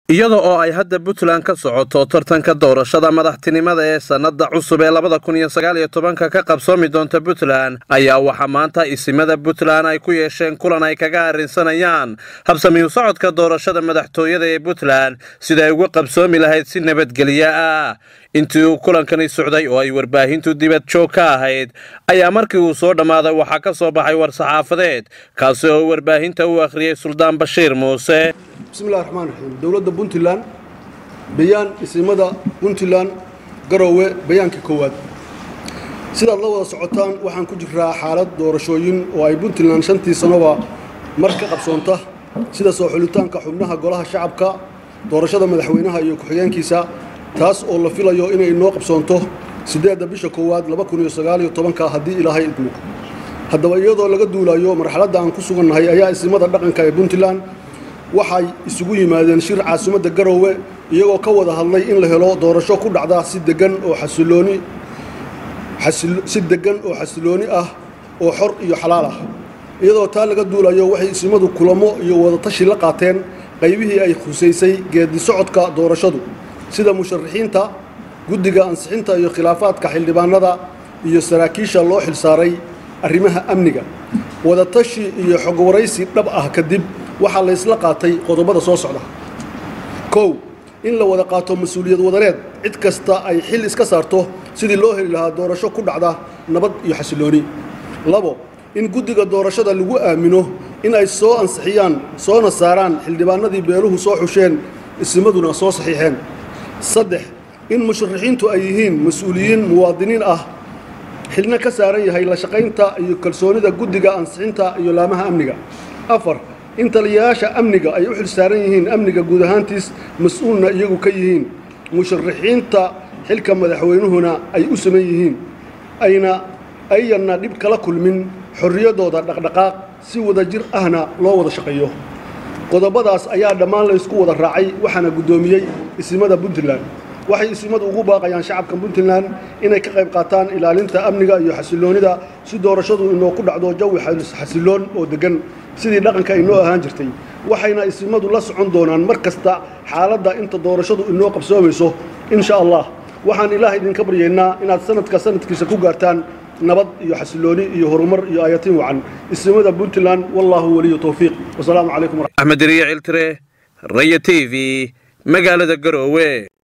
iyada oo ay hadda puntland ka socoto tartanka doorashada madaxtinimada ee sannada cusub ee labada kun iyo sagaal iyo tobanka ka qabsoomi doonta puntland ayaa waxaa maanta isimada puntland ay ku yeesheen kulan ay kaga arrinsanayaan habsamiyu socodka doorashada madaxtooyada ee puntland sida ay uga qabsoomi lahayd si nabadgelyo ah intii uu kulankani socday oo ay warbaahintu dibad joog ka ahayd ayaa markii uu soo dhammaaday waxaa ka soo baxay war-saxaafadeed kaasi oo warbaahinta u akhriyey suldaan bashiir muuse bismillahi raxmaan raxiim dowladda puntland bayaan isimada puntland garoowe bayaankii koowaad sidaad la wada socotaan waxaan ku jiraa xaalad doorashooyin oo ay puntland shantii sanoba mar ka qabsoonta sida soo xulitaanka xubnaha golaha shacabka doorashada madaxweynaha iyo ku-xigeenkiisa taas oo la filayo inay inoo qabsoonto siddeedda bisha koowaad laba kun iyo sagaaliyo tobanka haddii ilaahay idmo haddaba iyadoo laga duulayo marxaladda aan ku sugannahay ayaa isimada dhaqanka ee puntland waxay isugu yimaadeen shir caasimadda garoowe iyagoo ka wada hadlay in la helo doorasho ku dhacda si degan oo xasilooni si deggan oo xasilooni ah oo xor iyo xalaal ah iyadoo taa laga duulayo waxay isimadu kulamo iyo wadatashi la qaateen qaybihii ay khusaysay geedi socodka doorashadu sida musharaxiinta guddiga ansixinta iyo khilaafaadka xildhibaanada iyo saraakiisha loo xilsaaray arrimaha amniga wadatashi iyo xogwaraysi dhab ah kadib waxaa laysla qaatay qodobada soo socda kow in la wada qaato mas-uuliyad wadareed cid kasta ay xil iska saarto sidii loo heli lahaa doorasho ku dhacda nabad iyo xasilooni labo in guddiga doorashada lagu aamino in ay soo ansixiyaan soona saaraan xildhibaanadii beeluhu soo xusheen isimaduna soo saxiixeen saddex in musharaxiintu ay yihiin mas-uuliyiin muwaadiniin ah xilna ka saaran yahay la shaqaynta iyo kalsoonida guddiga ansixinta iyo laamaha amniga afar in taliyayaasha amniga ay u xil saaran yihiin amniga guud ahaantiis mas-uulna iyagu ka yihiin musharaxiinta xilka madaxweynuhuna ay u saman yihiin ayna ayanna dhib kala kulmin xorriyaddooda dhaqdhaqaaq si wada jir ahna loo wada shaqeeyo qodobadaas ayaa dhammaan laysku wada raacay waxaana guddoomiyey isimada puntland waxay isimadu ugu baaqayaan shacabka puntland inay ka qayb qaataan ilaalinta amniga iyo xasiloonida si doorashadu inoo ku dhacdo jawi xasiloon oo deggan sidii dhaqanka inoo ahaan jirtay waxayna isimadu la socon doonaan mar kasta xaaladda inta doorashadu inoo qabsoomayso insha allah waxaan ilaah idinka baryaynaa inaad sanadka sanadkiisa ku gaartaan nabad iyo xasilooni iyo horumar iyo aayatiin wacan isimada puntland wallaahu weliyu towfiiq wasalaamu calaykum axmed deriye ciltire raya t v magaalada garoowe